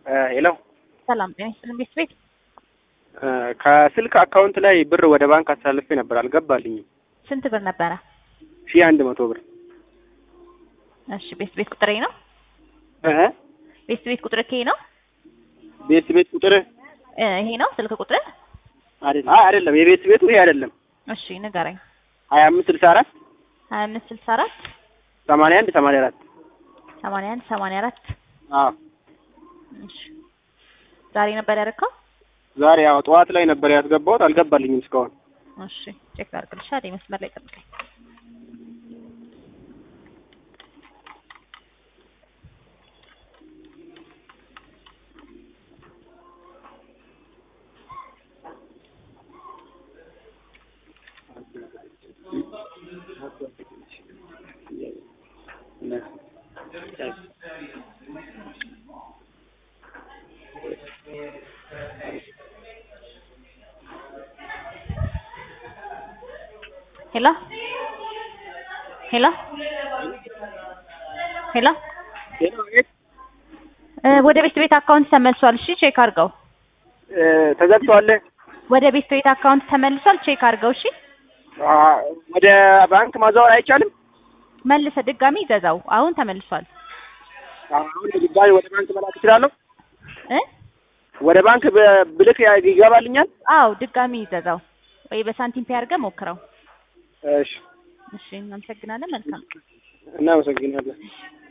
ሄሎ ሰላም ጤና ይስጥልን ቤት ቤት ከስልክ አካውንት ላይ ብር ወደ ባንክ አስተላልፌ ነበር፣ አልገባልኝም። ስንት ብር ነበረ? ሺህ አንድ መቶ ብር እሺ ቤት ቤት ቁጥሬ ነው። እ ቤት ቤት ቁጥር ይሄ ነው ቤት ቤት ቁጥር እ ይሄ ነው ስልክ ቁጥር። አይደለም፣ አይ አይደለም፣ የቤት ቤቱ ይሄ አይደለም። እሺ ንገረኝ። ሀያ አምስት ስልሳ አራት ሀያ አምስት ስልሳ አራት ሰማንያ አንድ ሰማንያ አራት ሰማንያ አንድ ሰማንያ አራት አዎ እሺ ዛሬ ነበር ያደረከው? ዛሬ ያው ጠዋት ላይ ነበር ያስገባሁት፣ አልገባልኝም እስካሁን። እሺ ቼክ ላድርግልሽ። አይደል መስመር ላይ ጠብቀኝ። ሄሎ ሄሎ ሄሎ እ ወደ ቤት ቤት አካውንት ተመልሷል። እሺ ቼክ አድርገው። እ ተዘግቷል። ወደ ቤት ቤት አካውንት ተመልሷል። ቼክ አድርገው። እሺ አ ወደ ባንክ ማዛወር አይቻልም? መልሰ ድጋሚ ይዘዛው። አሁን ተመልሷል አሁን ድጋሚ ወደ ባንክ መላክ እችላለሁ? እ ወደ ባንክ ብ- ብልክ ያ- ይገባልኛል? አዎ ድጋሚ ይዘዛው ወይ በሳንቲም ፔ አድርገህ ሞክረው። እሺ፣ እሺ እናመሰግናለን። መልካም እናመሰግናለን።